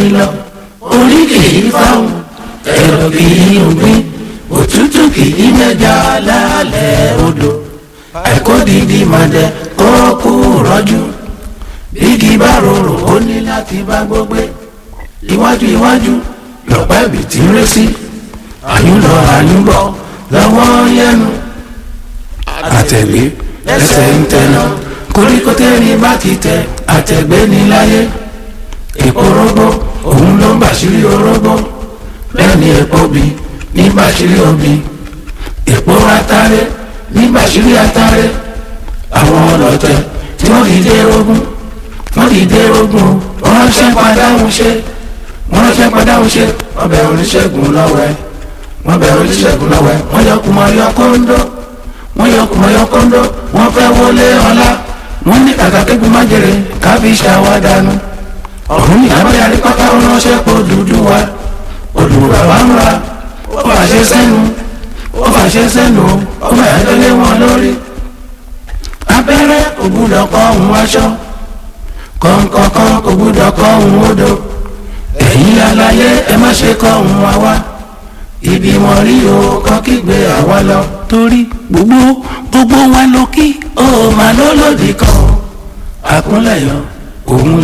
lọ orí kì í fáwọn ẹ̀rọ kì í gbin òtútù kì í mẹ́ja lálẹ́ odò àìkódìdí màdẹ kó kú rọ́jú bígi bá rorò ó ní láti bá gbógbé iwájú iwájú lọ́pẹ́ ibì tí ń ré sí àyùn lọ àyùn bọ̀ lọ́wọ́ yẹnu àtẹ̀gbé lẹ́sẹ̀ ń tẹ̀nà koríko tẹ́rin bá ti tẹ àtẹ̀gbé ní láyé èpo rógbó òun ló ń bàṣírí orógbó bẹ́ẹ̀ ni èpo bí ní bàṣírí obì èpo atare ní bàṣírí atare àwọn ọlọ́tẹ̀ tí wọ́n fi dé rógún wọ́n fi dé rógún wọ́n ránṣẹ́ padà ń ṣe wọ́n ránṣẹ́ padà ń ṣe wọ́n bẹ̀ oníṣègùn lọ́wẹ́ wọ́n bẹ̀ oníṣègùn lọ́wẹ́ wọ́n yọ kùmọ̀ yọ kóńdó wọ́n yọ kùmọ̀ yọ kóńdó wọ́n fẹ́ wọlé ọlá wọ́n ní kàkà kégun májèrè káfí ṣàwádànù ọ̀hún ìyábẹ̀ àríkọ́tà ránṣẹ́ kó dúdú wa olùwà wa ń ra ó fàṣẹ sẹ́nu ó fàṣẹ sẹ́nu ó fàṣẹ lélẹ̀ wọn lórí abẹ́rẹ́ kò gbúdọ̀ kọ́ òun aṣọ kọ̀ǹkọ̀kan kò gbúdọ̀ kọ́ òun odò ẹ̀yin aláyé ẹ má ṣe kọ́ òun wa wá ibi wọn rí o kọ́ kígbe àwa lọ torí gbogbo gbogbo wa ló kí ó máa lólòdì kan àkúnlẹ̀yọ òun